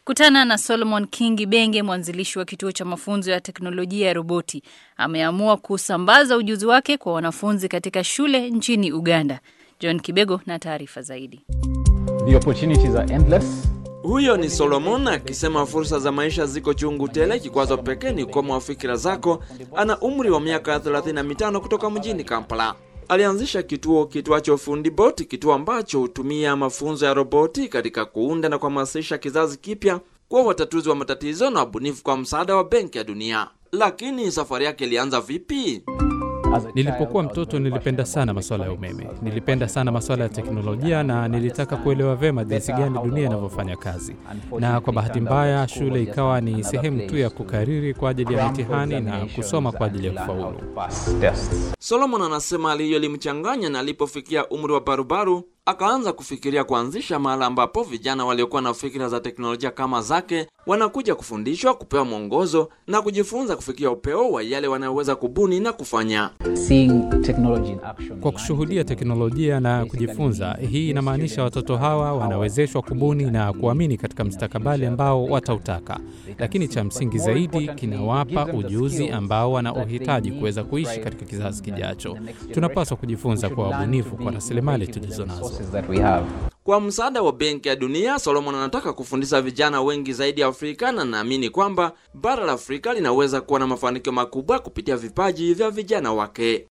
Kutana na Solomon Kingi Benge, mwanzilishi wa kituo cha mafunzo ya teknolojia ya roboti. Ameamua kusambaza ujuzi wake kwa wanafunzi katika shule nchini Uganda. John Kibego na taarifa zaidi. The opportunities are endless. Huyo ni Solomon akisema fursa za maisha ziko chungu tele, kikwazo pekee ni ukomo wa fikira zako. Ana umri wa miaka 35 kutoka mjini Kampala. Alianzisha kituo kitwacho Fundi Bot, kituo ambacho hutumia mafunzo ya roboti katika kuunda na kuhamasisha kizazi kipya kuwa watatuzi wa matatizo na wabunifu kwa msaada wa Benki ya Dunia. Lakini safari yake ilianza vipi? As a Nilipokuwa child, I was mtoto very nilipenda passionate sana about masuala ya technology. umeme. Nilipenda sana masuala ya teknolojia na nilitaka kuelewa vema jinsi gani dunia inavyofanya kazi. Na kwa bahati mbaya, shule ikawa ni sehemu tu ya kukariri kwa ajili ya mitihani na kusoma kwa ajili ya kufaulu. Solomon anasema hali hiyo ilimchanganya na alipofikia umri wa barubaru akaanza kufikiria kuanzisha mahala ambapo vijana waliokuwa na fikira za teknolojia kama zake wanakuja kufundishwa, kupewa mwongozo na kujifunza kufikia upeo wa yale wanayoweza kubuni na kufanya. Seeing technology in action. Kwa kushuhudia teknolojia na kujifunza, hii inamaanisha watoto hawa wanawezeshwa kubuni na kuamini katika mustakabali ambao watautaka, lakini cha msingi zaidi, kinawapa ujuzi ambao wanauhitaji kuweza kuishi katika kizazi kijacho. Tunapaswa kujifunza kwa wabunifu kwa rasilimali tulizo nazo. Resources that we have. Kwa msaada wa Benki ya Dunia, Solomon anataka kufundisha vijana wengi zaidi Afrika na naamini kwamba bara la Afrika linaweza kuwa na mafanikio makubwa kupitia vipaji vya vijana wake.